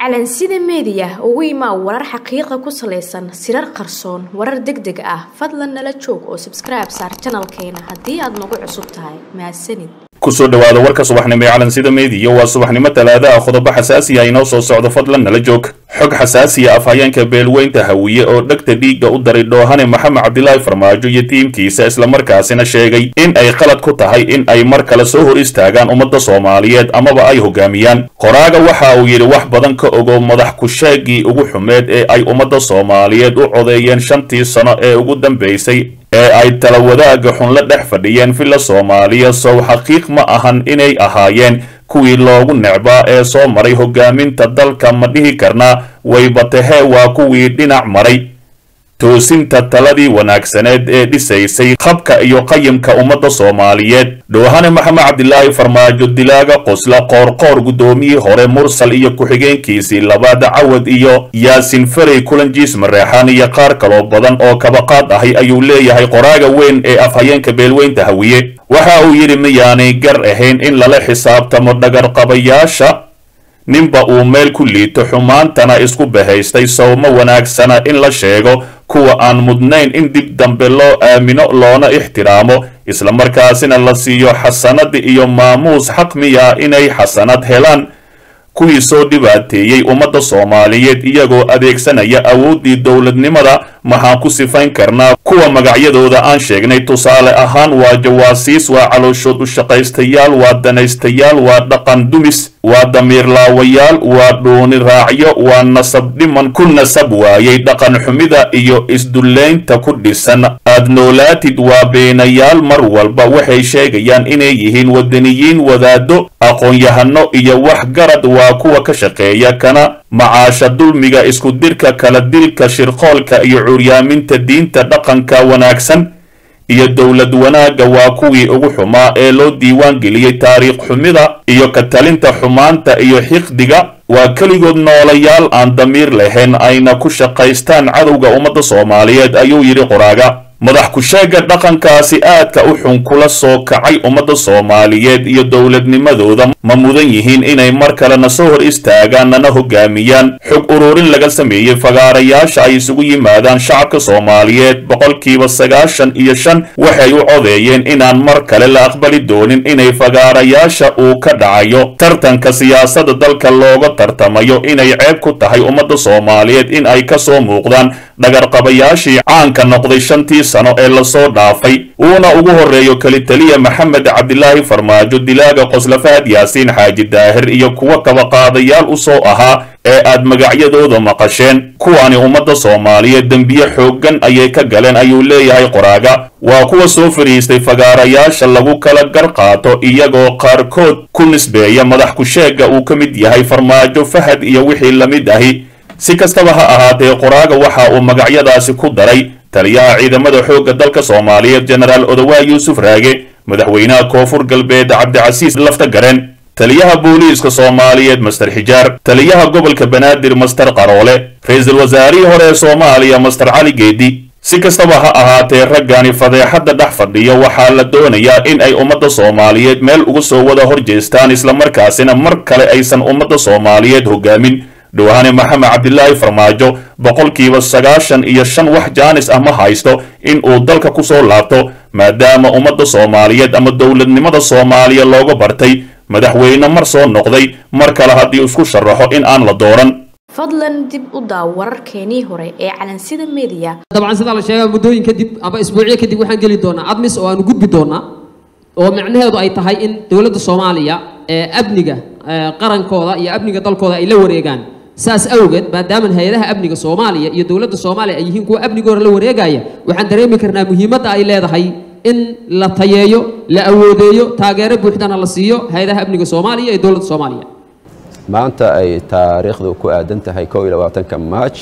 calansida meediya ugu imaa warar xaqiiqa ku salaysan sirar qarsoon warar deg deg ah fadlan nala joog oo sabskribe saar janalkeena haddii aad nagu cusub tahay mahadsanid kusoo dhawaada warka subaxnimo ee calansida meediya waa subaxnimo talaadaha qodobo xasaasi ah inoo soo socdo fadlan nala joog xog xasaasiya afhayeenka beelweynta hawiye oo dhegta dhiigga u daray dhoohane maxamed cabdilaahi farmaajo iyo tiimkiisa islamarkaasina sheegay in ay qalad ku tahay in ay mar kale soo hor istaagaan ummadda soomaaliyeed amaba ay hogaamiyaan qoraaga waxa uu yidhi wax badan ka ogow madax ku-sheegii ugu xumeed ee ay ummadda soomaaliyeed u codeeyeen shantii sano ee ugu dambaysay ee ay tala wadaaga xun la dhex fadhiyeen villa soomaaliya sow xaqiiq ma ahan inay ahaayeen kuwii loogu necbaa ee soo maray hogaaminta dalka ma dhihi karnaa waybatahee waa kuwii dhinac maray toosinta taladii wanaagsaneed ee dhisaysay qabka iyo qayimka ummadda soomaaliyeed dhoohane maxamed cabdilaahi farmaajo dilaaga qosla qoorqoor guddoomiyii hore mursal iyo ku-xigeenkiisii labaad cawad iyo yaasin ferey kulanjiis mareexaan iyo qaar kaloo badan oo kabaqaad ahay ayuu leeyahay qoraaga weyn ee afhayeenka beelweynta hawiye waxa uu yidhi miyaanay gar ahayn in lala xisaabtamo dhagarqabayaasha ninba uu meel ku liito xumaantana isku bahaystay sowma wanaagsana in la sheego kuwa aan mudnayn in dib dambe loo aamino loona ixtiraamo islamarkaasina la siiyo xasanad iyo maamuus xaq miya inay xasanad helaan kuwii soo dhibaateeyey ummadda soomaaliyeed iyagoo adeegsanaya awooddii dowladnimada maxaan ku sifayn karnaa kuwa magacyadooda aan sheegnay tusaale ahaan waa jawaasiis waa calooshood u shaqaystayaal waa danaystayaal waa dhaqan dumis waa damiir laawayaal waa dhuuni raacyo waa nasab dhiman ku nasab waayey dhaqan xumida iyo isdullaynta ku dhisan aad noolaatid waa beenayaal mar walba waxay sheegayaan inay yihiin wadaniyiin wadaado aqoon-yahano iyo waxgarad waa kuwa ka shaqeeya kana macaasha dulmiga isku dirka kala dilka shirqoolka iyo curyaaminta diinta dhaqanka wanaagsan iyo dowlad wanaagga waa kuwii ugu xumaa ee loo diiwaan geliyey taariikh xumida iyo ka talinta xumaanta iyo xiqdiga waa keligood noolayaal aan damiir lahayn ayna ku shaqaystaan cadowga ummadda soomaaliyeed ayuu yidhi qoraaga madax ku-sheegga dhaqankaasi aadka u xun kula soo kacay ummadda soomaaliyeed iyo dowladnimadooda ma mudan yihiin inay mar kalena soo hor istaagaan nana hogaamiyaan xog ururin laga sameeyey fagaarayaasha ay isugu yimaadaan shacabka soomaaliyeed boqolkiiba sagaashan iyo shan waxay u codeeyeen inaan mar kale la aqbali doonin inay fagaarayaasha uu ka dhacayo tartanka siyaasadda dalka looga tartamayo inay ceeb ku tahay ummadda soomaaliyeed in ay ka soo muuqdaan dhagarqabayaashii caanka noqday shantii sano ee lasoo dhaafay uuna ugu horreeyo kelitaliya maxamed cabdilaahi farmaajo dilaaga qoslafahad yaasiin xaaji daahir iyo kuwa kabaqaadayaal u soo ahaa ee aad magacyadooda maqasheen kuwani ummadda soomaaliyeed dembiye xooggan ayay ka galeen ayuu leeyahay qoraaga waa kuwa soo fadhiistay fagaarayaasha lagu kala gar qaato iyagoo qaarkood ku nisbeeya madax ku-sheegga uu ka mid yahay farmaajo fahad iyo wixii la mid ahi si kastaba ha ahaatee qoraaga waxa uu magacyadaasi ku daray taliyaha ciidamada xoogga dalka soomaaliyeed jenaraal odowaa yuusuf raage madaxweynaha koonfur galbeed cabdicasiis lafta gareen taliyaha booliiska soomaaliyeed master xijaar taliyaha gobolka banaadir master qaroole ra-iisul wasaarihii hore ee soomaaliya master cali geedi si kastaba ha ahaatee raggani fadeexadda dhex fadhiya waxaa la doonayaa in ay ummadda soomaaliyeed meel uga soo wada hor jeestaan islamarkaasina mar kale aysan ummadda soomaaliyeed hogaamin dhowhane maxamed cabdilaahi farmaajo boqolkiiba sagaashan iyo shan wax jaanis ah ma haysto in uu dalka ku soo laabto maadaama ummadda soomaaliyeed ama dowladnimada soomaaliya looga bartay madaxweyne mar soo noqday mar kale haddii isku sharaxo in aan la dooran fadlan dib u daaw wararkeenii hore ee calansida meediya dabcan sidaa la sheegaa muddooyin kadib ama isbuucyo kadib waxaan geli doonaa admis oo aanu gudbi doonaa oo micnaheedu ay tahay in dowladda soomaaliya ee amniga qarankooda iyo amniga dalkooda ay la wareegaan saas awgeed maadaama hay-adaha amniga soomaaliya iyo dowladda soomaaliya ay yihiin kuwa amnigooda la wareegaya waxaan dareemi karnaa muhiimadda ay leedahay in la tayeeyo la awoodeeyo taageero buuxdana la siiyo hay-adaha amniga soomaaliya iyo dowladda soomaaliya maanta ay taariikhdu ku aadan tahay kow iyo labaatanka maaj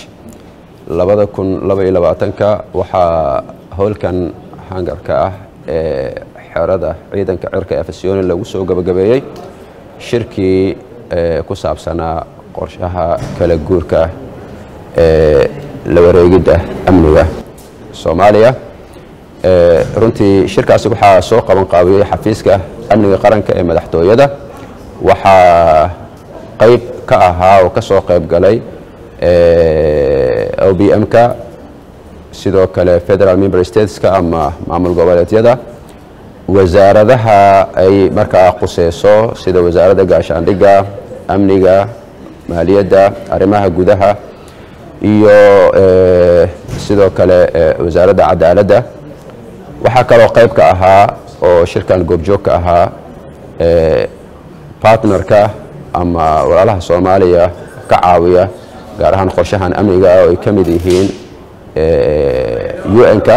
labada kun laba iyo labaatanka waxaa howlkan hangarka ah ee xerada ciidanka cirka ee fasyooni lagu soo gabagabeeyey shirkii ku saabsanaa qorshaha kala guurka ee la wareegidda amniga soomaaliya runtii shirkaasi waxaa soo qaban qaabiyey xafiiska amniga qaranka ee madaxtooyada waxaa qayb ka ka ahaa oo ka soo qayb galay o b m-ka sidoo kale federal member stateska ama maamul goboleedyada wasaaradaha ay markaa quseyso sida wasaaradda gaashaandhigga amniga maaliyadda arrimaha gudaha iyo sidoo kale wasaaradda cadaaladda waxaa kaloo qayb ka ahaa oo shirkan goobjoog ka ahaa partnerka ama walaalaha soomaaliya ka caawiya gaar ahaan qorshahan amniga oo ay ka mid yihiin un-ka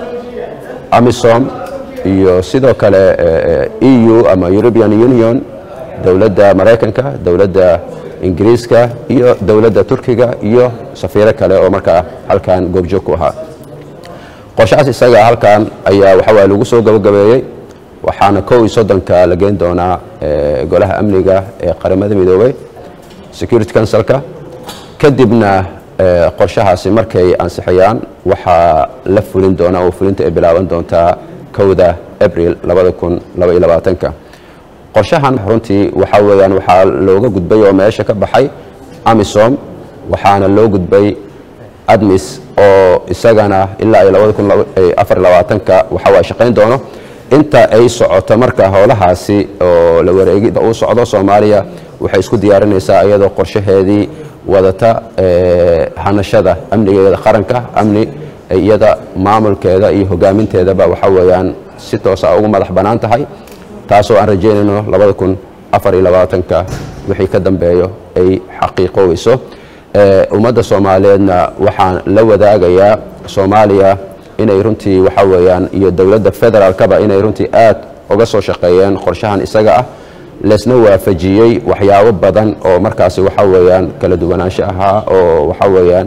amisom iyo sidoo kale eu ama european union dowladda maraykanka dowladda ingiriiska iyo dowladda turkiga iyo safiiro kale oo markaa halkan goobjoog ku ahaa qorshahaas isaga halkan ayaa waxawaa lagu soo gabagabeeyey waxaana kow iyo soddonka la geyn doonaa golaha amniga ee qaramada midoobay security councilka kadibna qorshahaasi markay ansixiyaan waxaa la fulin doonaa oo fulinta ay bilaaban doontaa kowda abril ka qorshahan runtii waxaa weyaan waxaa looga gudbay oo meesha ka baxay amisom waxaana loo gudbay admis oo isagana ilaa ka waxawaa shaqayn doono inta ay socoto marka howlahaasi oo la wareegida uu socdo soomaaliya waxay isku diyaarinaysaa iyadoo qorshaheedii wadata hanashada amnigeeda qaranka amni iyada maamulkeeda iyo hogaaminteedaba waxa weeyaan si toosa ugu madax bannaan tahay taasoo aan rajaynayno ka wixii ka dambeeyo ay xaqiiqoweyso ummadda soomaaliyeedna waxaan la wadaagayaa soomaaliya inay runtii waxa weeyaan iyo dowladda federaalkaba inay runtii aad uga soo shaqeeyeen qorshahan isaga ah leesna waafajiyey waxyaabo badan oo markaasi waxa weeyaan kala duwanaansho ahaa oo waxa weeyaan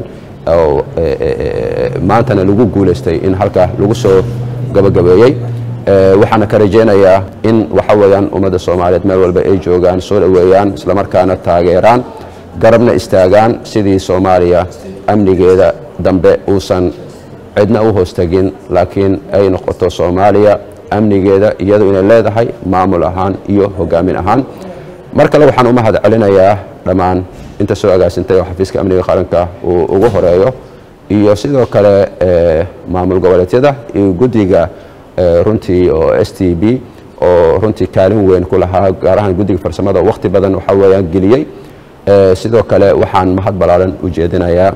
maantana lagu guulaystay in halkaa lagu soo gabagabeeyey waxaana ka rajaynayaa in waxa weeyaan ummadda soomaaliyeed meel walba ay joogaan soo dhoweeyaan islamarkaana taageeraan garabna istaagaan sidii soomaaliya amnigeeda dambe uusan cidna u hoostagin laakiin ay noqoto soomaaliya amnigeeda iyadu inay leedahay maamul ahaan iyo hogaamin ahaan mar kale waxaan u mahad celinayaa dhammaan inta soo agaasintay oo xafiiska amniga qaranka uu ugu horeeyo iyo sidoo kale maamul goboleedyada iyo guddiga runtii oo s t b oo runtii kaalin weyn ku lahaa gaar ahaan guddiga farsamada wakhti badan waxa weeyaan geliyey sidoo kale waxaan mahad ballaaran u jeedinayaa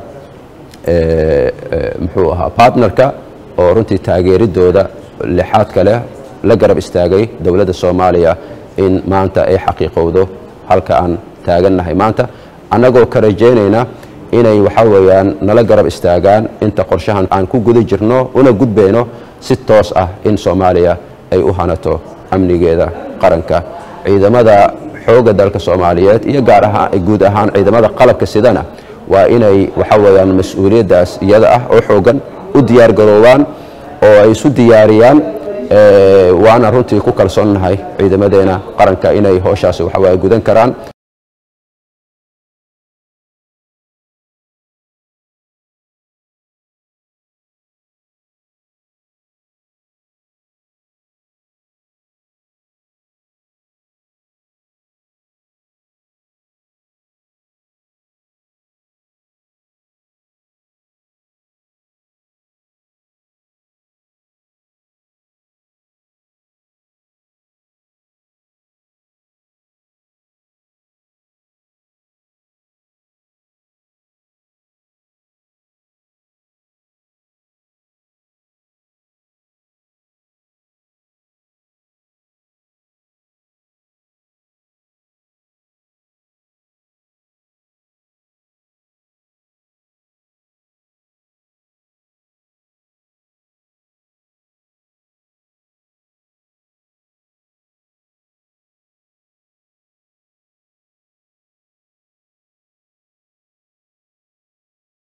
muxuu ahaa partnerka oo runtii taageeridooda lixaadka leh la garab istaagay dowladda soomaaliya in maanta ay xaqiiqowdo halka aan taagannahay maanta annagoo ka rajaynayna inay waxa weeyaan nala garab istaagaan inta qorshahan aan ku guda jirno una gudbayno si toos ah in soomaaliya ay u hanato amnigeeda qaranka ciidamada xoogga dalka soomaaliyeed iyo gaar ahaan guud ahaan ciidamada qalabka sidana waa inay waxa weeyaan mas-uuliyaddaas iyada ah oo xoogan u diyaar garoobaan oo ay isu diyaariyaan waana runtii ku kalsoonnahay ciidamadeena qaranka inay hooshaasi waxawaaye gudan karaan